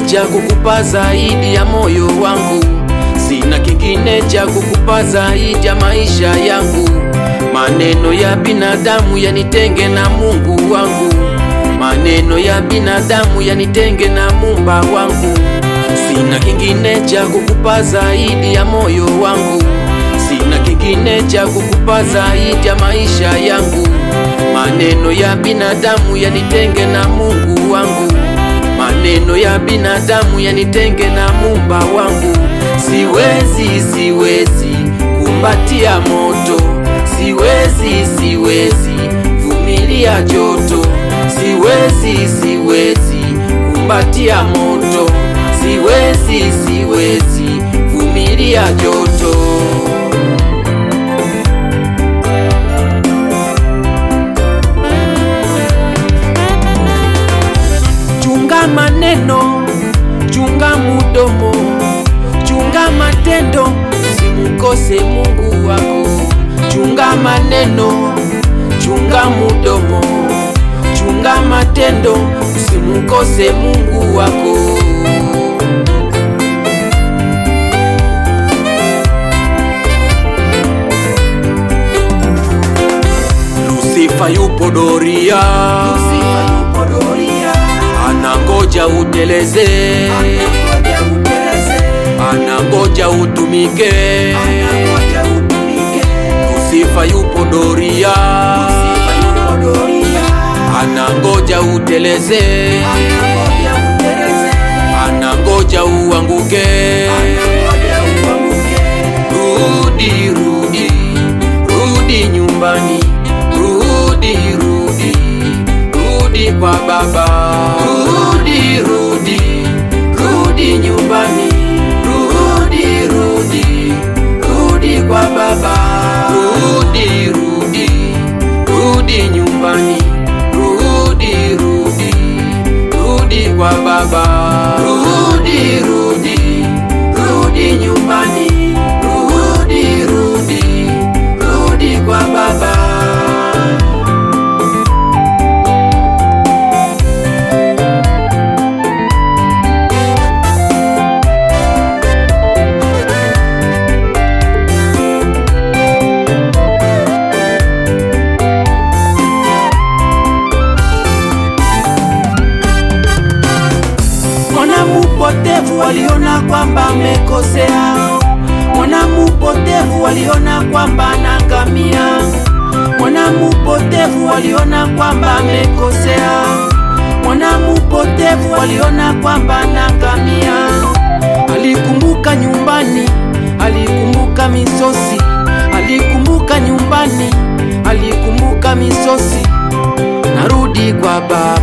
cha kukupa zaidi ya moyo wangu, sina kingine cha kukupa zaidi ya maisha yangu. Maneno ya binadamu yanitenge na Mungu wangu, maneno ya binadamu yanitenge na Muumba wangu. Sina kingine cha kukupa zaidi ya moyo wangu, sina kingine cha kukupa zaidi ya maisha yangu. Maneno ya binadamu yanitenge na Mungu wangu, maneno ya binadamu yanitenge na Muumba wangu. Siwezi, siwezi kumbatia moto, siwezi, siwezi vumilia joto, siwezi, siwezi kumbatia moto, siwezi, siwezi vumilia joto. Chunga maneno, chunga mudomo, chunga matendo, usimkose Mungu wako. Chunga maneno, chunga mudomo, chunga matendo, usimkose Mungu wako. Lusifa yupo doria, anangoja uteleze, anangoja utumike. Lusifa yupo doria, anangoja uteleze, anangoja uanguke. Rudi, rudi, rudi nyumbani, rudi, rudi, rudi kwa baba. Rudi, rudi, rudi nyumbani, rudi, rudi, rudi kwa baba. Rudi, rudi, rudi nyumbani, rudi, rudi, rudi kwa baba. Rudi, rudi, rudi nyumbani, rudi, rudi, rudi kwa baba. Mwana mupotevu waliona kwamba amekosea, mwana mupotevu waliona kwamba anaangamia, mwana mupotevu waliona kwamba amekosea, mwana mupotevu waliona kwamba anaangamia. Alikumbuka nyumbani, alikumbuka misosi, alikumbuka nyumbani, alikumbuka misosi, narudi kwa baba